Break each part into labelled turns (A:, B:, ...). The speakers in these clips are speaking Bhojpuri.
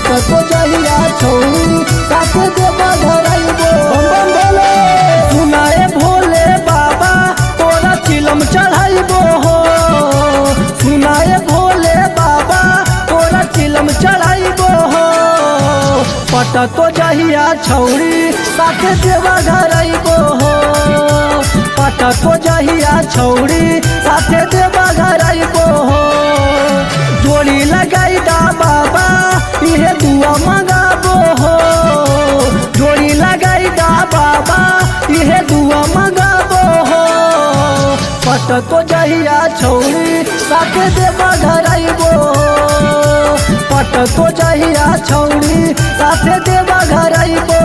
A: पटको जहिया छौरी साथे देवा धराइबो बम बम भोले सुनाए भोले बाबा तोरा चिलम चढ़ाइबो हो सुनाए भोले बाबा तोरा चिलम चढ़ाइबो हो पटको जहिया छौरी साथे देवा धराइबो हो पटको जहिया छौरी साथे देवा धराइबो हो जोड़ी लगाई दा बाबा इहे दुआ मंगाबो हो जोड़ी लगाई दा बाबा इहे दुआ मंगाबो हो पटको जहिया छौरी साथे देवा धराइबो पटको जहिया छौरी साथे देवा धराइबो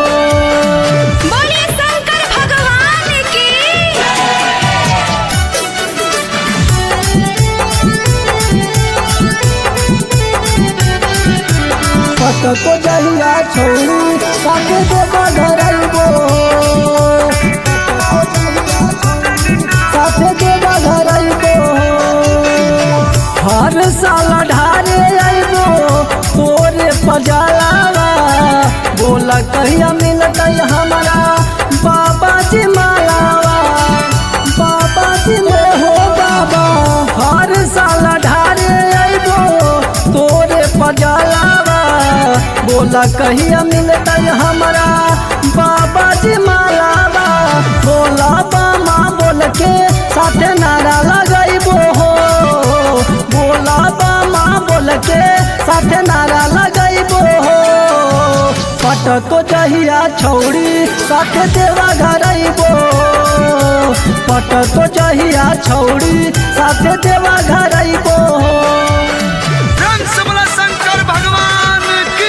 B: बोले शंकर भगवान की
A: पटको जहिया छौरी साथे देवा धराइबो साथे देवा धराइबो हर साल ढारे आइबो तोरे पजालावा बोला कहिया मिलतै हमारा बाबा जी मालावा बाबा जी में हो बाबा हर साल ढारे आइबो तोरे पजालावा बोला कहिया मिलतै हमारा बाबा जी मालावा बोला बामा बोल के साथे नारा लगाइबो हो बोला बामा बोल के साथे नारा लगाइबो हो पटको जहिया छौरी साथे देवा घराइबो पटको जहिया छौरी साथे देवा घराइबो
C: रंग से बोला शंकर भगवान की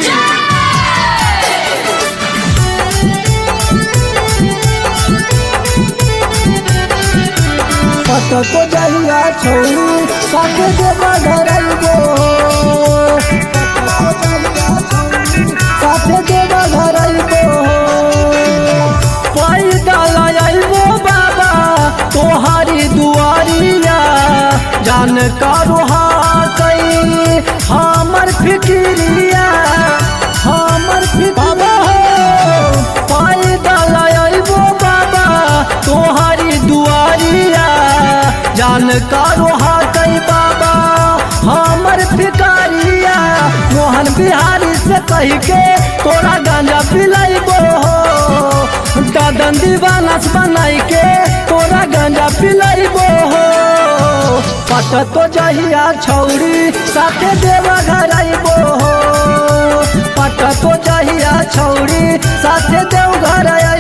A: पटको जहिया छौरी साथे देवा घराइबो साथे देवा घराइबो पैदल आइबो बाबा तोहारी दुआरिया जान करो कई हमर फिक्रिया हमर फिक्रिया पैदल आइबो बाबा तोहारी दुआरिया जान करो कई बाबा हमर फिकारिया मोहन बिहारी से कह के तोरा गांजा पिलाइबो हो दादन दीवाना से बनाई के तोरा गांजा पिलाइबो हो पटतो जहिया छौरी साथे देवा घराइबो हो पटतो जहिया छौरी साथे देव घर